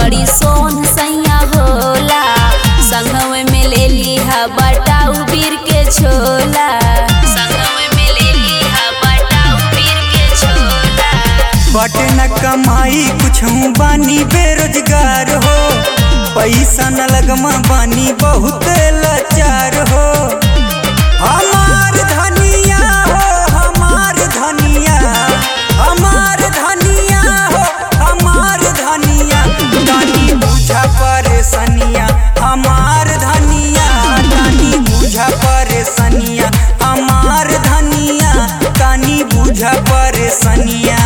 बड़ी सोन सैया होला संगवे में ले लिहा बटाऊ बीर के छोला संगवे में ले लिहा बटाऊ बीर के छोला बटे न कमाई कुछ बानी बेरोजगार हो पैसा न लगमा बानी बहुत लाचार हो हमार धनिया हो हमार धनिया हमार धनिया हो हमार धनिया तानी बुझा परेशानिया हमार धनिया तानी बुझा परेशानिया हमार धनिया तानी बुझा परेशानिया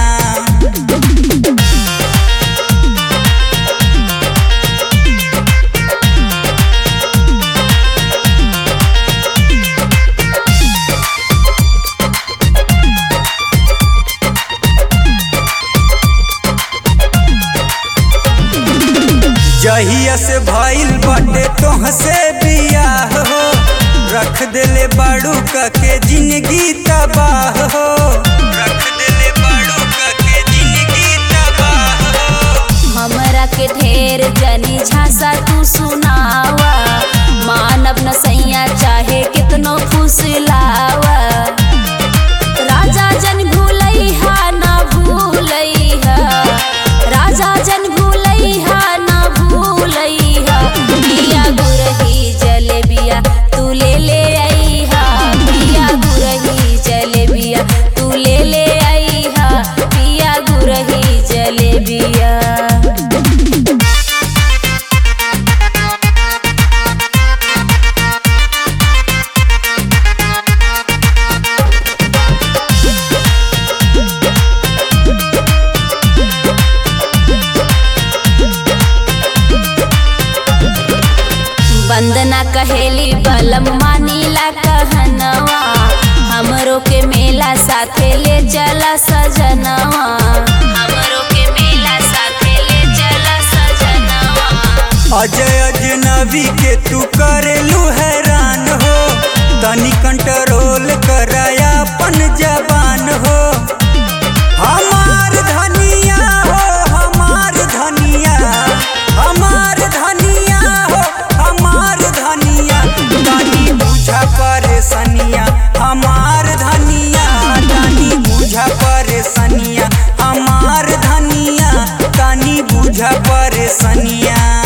जहिया से भइल बाटे तोहसे बियाह हो रख देले बाड़ू के जिंदगी तबाह हो रख देले बाड़ू के जिंदगी तबाह हो हमरा के ढेर जनी झांसा तू सुनावा मानव न सैया चाहे कितनो फुसलावा राजा जन भूलैहा ना भूलैहा राजा जन भूलैहा ना भूलैहा पिया गुरही जलेबिया तू ले ले आईहा पिया गुरही जलेबिया तू ले ले आईहा पिया गुरही जलेबिया वंदना कहेली बलम मानीला कहनवा हमरो के मेला साथे ले चला सजनवा हमरो के मेला साथे ले चला सजनवा अजय अजनबी के तू करेलू हैरान हो तनी कंट्रोल कराया अपन जबान हो हमार धनिया हो हमार धनिया हमार धनिया हो हमार धनिया तनी बुझा परेशानिया हमार धनिया तनी बुझा परेशानिया हमार धनिया तनी बुझा परेशानिया